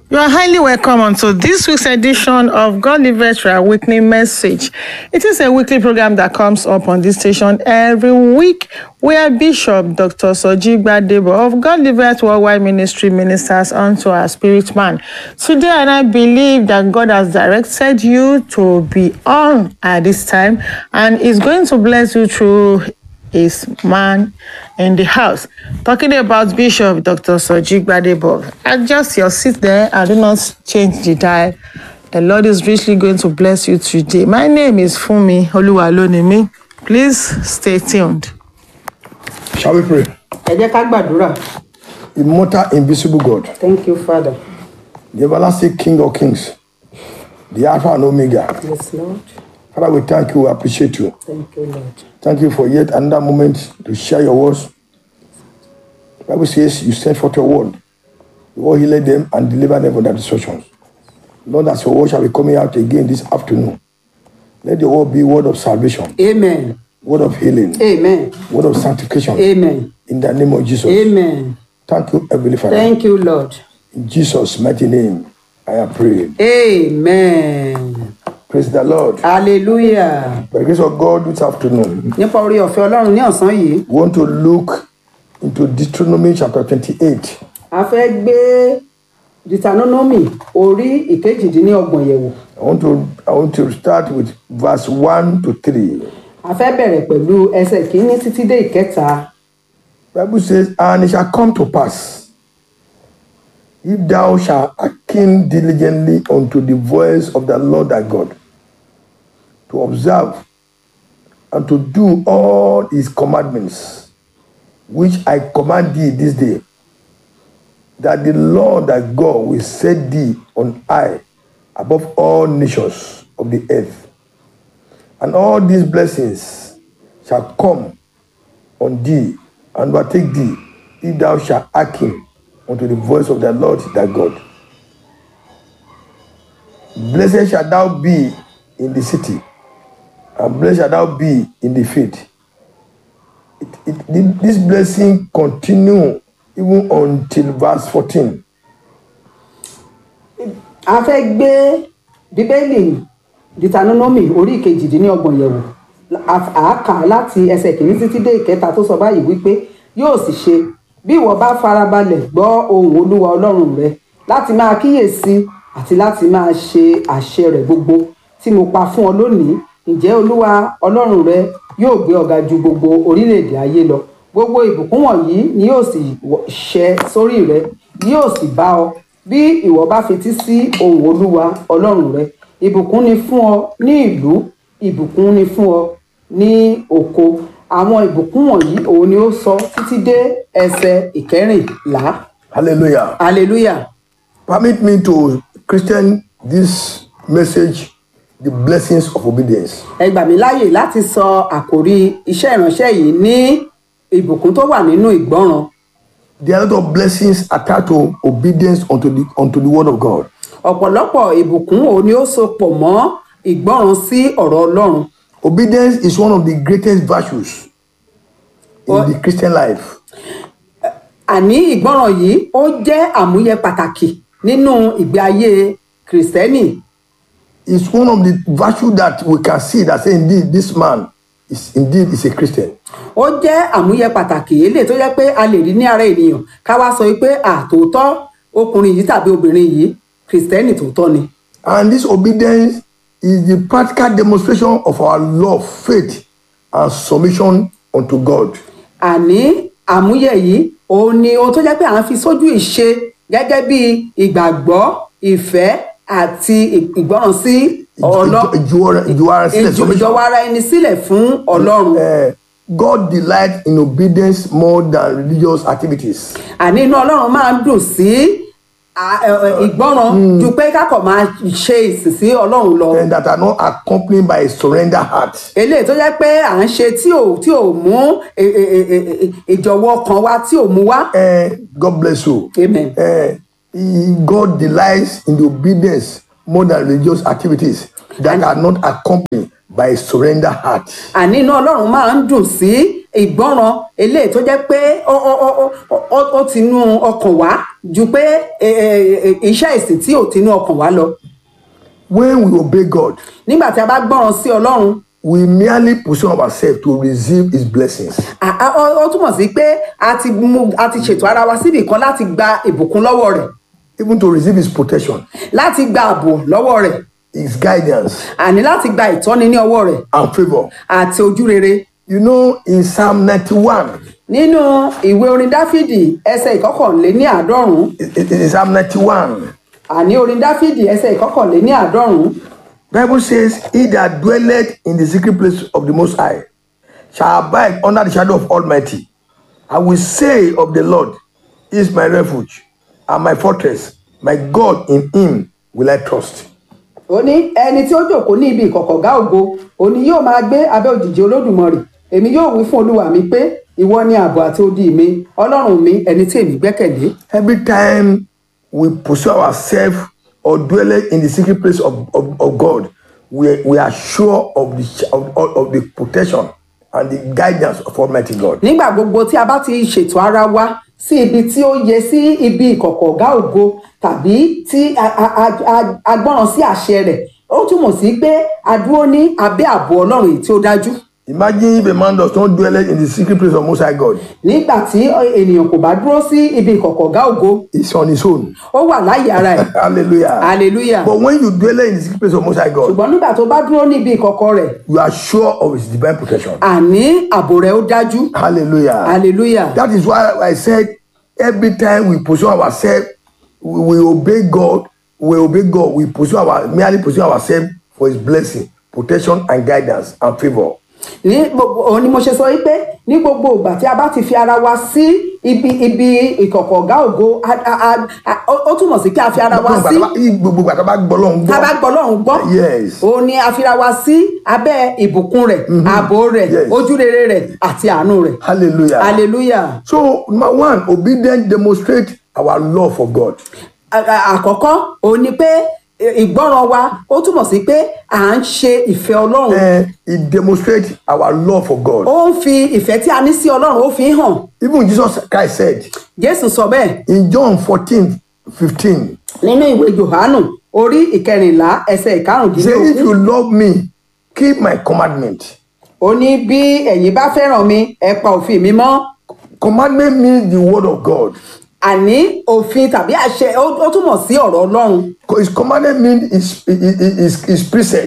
You are highly welcome onto this week's edition of God Liveth Your Awakening Message. It is a weekly program that comes up on this station every week where Bishop Dr. Soji Gbadebo of God Liveth Worldwide Ministry ministers unto our spirit man. Today, and I believe that God has directed you to be on at this time and is going to bless you through his man in the house. Talking about Bishop Dr. Soji Gbadebo. Adjust your seat there and do not change the dial. The Lord is richly going to bless you today. My name is Fumi Oluwalonimi. Please stay tuned. Shall we pray? ẹ jẹ́ ká gbàdúrà Immortal, invisible God, thank you father the everlasting King of kings, the Alpha and Omega. yes lord Father, we thank you, we appreciate you. thank you lord Thank you for yet another moment to share your words. The Bible says you sent forth your word. You will heal them and deliver them from their destructions. Lord, as your word shall be coming out again this afternoon, let your word be word of salvation, amen word of healing, amen word of sanctification. amen In the name of Jesus. amen Thank you, Heavenly Father. thank you lord In Jesus' mighty name, I have prayed. amen Praise the Lord. hallelujah By the grace of God this afternoon, nípa orí ọ̀fẹ́ ọlọ́run ní ọ̀sán yìí we want to look into Deuteronomy chapter 28. a fẹ́ gbé deuteronomy orí ìkejìdínlọ́gbọ̀n yẹ̀wò I want to I want to start with verse 1 to 3. a fẹ́ bẹ̀rẹ̀ pẹ̀lú ẹsẹ̀ kìíní títí dé ìkẹta Bible says, And it shall come to pass, if thou shalt hearken diligently unto the voice of the Lord thy God, to observe and to do all his commandments, which I command thee this day, that the Lord thy God will set thee on high above all nations of the earth. And all these blessings shall come on thee and overtake thee if thou shalt hearken unto the voice of the Lord thy God. Blessed shalt thou be in the city, and blessed shalt thou be in the field. It, it, this blessing continue even until verse 14. a fẹ́ gbé bíbélì deuteronomy orí ìkejìdínlọ́gbọ̀n yẹ̀wò A- à á kà á láti ẹsẹ̀ kìíní títí dé ìkẹta tó sọ báyìí wípé yóò sì ṣe bí ìwọ bá farabalẹ̀ gbọ́ ohùn olúwa ọlọ́run rẹ láti máa kíyèsí àti láti máa ṣe àṣẹ rẹ̀ gbogbo tí mo pa fún ọ lónìí ǹjẹ́ olúwa ọlọ́run rẹ yóò gbé ọ ga ju gbogbo orílẹ̀-èdè ayé lọ gbogbo ìbùkún wọ̀nyí ni yóò sì wọ- ṣẹ sórí rẹ yóò sì bá ọ bí ìwọ bá fetí sí ohùn olúwa ọlọ́run rẹ ìbùkún ni fún ọ ní ìlú ìbùkún ni fún ọ ní oko àwọn ìbùkún wọ̀nyí òun ni ó sọ títí dé ẹsẹ̀ ìkẹrìnlá Hallelujah. hallelujah Permit me to Christian this message, the blessings of obedience. ẹ gbà mí láàyè láti sọ àkòrí iṣẹ́ ìránṣẹ́ yìí ní ìbùkún tó wà nínú ìgbọ́ràn There are a lot of blessings attached to obedience unto the unto the word of God. ọ̀pọ̀lọpọ̀ ìbùkún òun ni ó so pọ̀ mọ́ ìgbọ́ràn sí ọ̀rọ̀ ọlọ́run Obedience is one of the greatest virtues in What? the Christian life. àní ìgbọ́ràn yìí ó jẹ́ àmúyẹ pàtàkì nínú ìgbé ayé kìrìsìtẹ́nì It's one of the virtues that we can see that say indeed this man is indeed is a Christian. ó jẹ́ àmúyẹ pàtàkì eléyìí tó jẹ́ pé a lè rí ní ara ènìyàn ká wá sọ pé àtòótọ́ ọkùnrin yìí tàbí obìnrin yìí kìrìsìtẹ́nì tòótọ́ ni And this obedience is the practical demonstration of our love, faith, and submission unto God. àní àmúyẹ yìí òun ni ohun tó jẹ́ pé à ń fi sójú ìṣe gẹ́gẹ́ bí ìgbàgbọ́ ìfẹ́ àti ì- ìgbọ́ràn sí ọlọ́ Ìjọ- ìjọ- ìjọ- submission. ìjọwọ́ ara ẹni sílẹ̀ fún ọlọ́run Uh, God delights in obedience more than religious activities. àní inú ọlọ́run máa ń dùn sí à- ẹ- ẹ- ìgbọ́ràn ju pé kákọ̀ máa ṣe ìsìn sí ọlọ́run lọ and that are not accompanied by a surrender heart. eléyìí tó jẹ́ pé à ń ṣe tí ò tí ò mú ẹ- ẹ- ẹ- ẹ- ẹ- ìjọ̀wọ́ ọkàn wa tí ò mú wá Uh, God bless you. amen. Uh, he- God delights in the obedience more than religious activities that are not accompanied by a surrender heart. àní inú ọlọ́run máa ń dùn sí ìgbọ́ràn eléyìí tó jẹ́ pé ó ó ó ó ó- ó ti inú ọkàn wá ju pé ẹ, ẹ, ẹ, iṣẹ́ ìsìn tí ò ti inú ọkàn wá lọ When we obey God, nígbà tí a bá gbọ́ràn sí ọlọ́run we merely position ourselves to receive His blessings. à- à- ó ó túmọ̀ sí pé a ti mú a ti ṣètò ara wa síbì kan láti gba ìbùkún lọ́wọ́ rẹ̀ even to receive his protection, láti gba ààbò lọ́wọ́ rẹ̀ his guidance, àní láti gba ìtọ́ni ní ọwọ́ rẹ̀ and favor. àti ojú rere You know, in Psalm 91, nínú ìwé orin dáfídì ẹsẹ̀ ìkọkànléní àádọ́rùn-ún in in Psalm 91, àní orin dáfídì ẹsẹ̀ ìkọkànléní àádọ́rùn-ún Bible says, He that dwelleth in the secret place of the Most High shall abide under the shadow of Almighty. I will say of the Lord, He is my refuge and my fortress, my God in Him will I trust. ó ní ẹni tí ó jòkó ní ibi ìkọ̀kọ̀gá ògo òní yóò máa gbé abẹ́ òjìji olódùmarè èmi yóò wí fún olúwa mi pé ìwọ ni ààbò àti odi mi ọlọ́run mi ẹni tí èmi gbẹ́kẹ̀lé Every time we pursue ourselves or dwell in the secret place of, of, of God, we, we are sure of the, sh- of, of of the protection and the guidance of Almighty God. nígbà gbogbo tí a bá ti ṣètò ara wa sí ibi tí ó yẹ sí ibi ìkọ̀kọ̀gá ògo tàbí tí a- a- a- a- a gbọ́ràn sí àṣẹ rẹ̀ ó túmọ̀ sí pé a dúró ní abẹ́ ààbò ọlọ́run èyí tí ó dájú Imagine if a man does not dwell in the secret place of Most High God, nígbà tí ènìyàn kò bá dúró sí ibi ìkọ̀kọ̀gá ògo he's on his own. ó wà láyé ara ẹ̀ Hallelujah. hallelujah But when you dwell in the secret place of Most High God, ṣùgbọ́n nígbà tó bá dúró níbi ìkọ̀kọ̀ rẹ̀ you are sure of his divine protection. àní ààbò rẹ̀ ó dájú Hallelujah. hallelujah That is why I said every time we pursue ourselves, we, we obey God, we obey God, we pursue our merely pursue ourselves for his blessing, protection, and guidance and favor. ní gbogbo òun ni mo ṣe sọ wípé ní gbogbo ìgbà tí a bá ti fi ara wa sí ibi ibi ìkọ̀kọ̀gá ògo a- a- a- a- ó ó túmọ̀ sí kí a fi ara wa sí Gbogbo ìgbà tó bá gbọ́ lọ́hùn tá a bá gbọ́. gbọ́ lọ́run gbọ́ Yes. òun ni a fi ara wa sí abẹ́ ìbùkún rẹ̀ ààbò rẹ̀ Yes. ojú rere rẹ̀ àti àánú rẹ̀ Hallelujah. hallelujah So, number one, obedience demonstrates our love for God. A- a- àkọ́kọ́ òun ni pé ì- ìgbọ́ràn wa ó túmọ̀ sí pé à ń ṣe ìfẹ́ ọlọ́run Eh, it demonstrates our love for God. ó ń fi ìfẹ́ tí a ní sí ọlọ́run ó fi ń hàn Even Jesus Christ said jésù sọ bẹ́ẹ̀ in John 14, 15, nínú ìwé johannu orí ìkẹrìnlá ẹsẹ̀ He said, If ìkarùndínlógún you love me, keep my commandment. ó ní bí ẹ̀yin bá fẹ́ràn mi ẹ pa òfin mi mọ́ Commandment means the word of God. àní òfin tàbí àṣẹ ó ó túmọ̀ sí ọ̀rọ̀ ọlọ́run His commandment means his, his, his, his precept.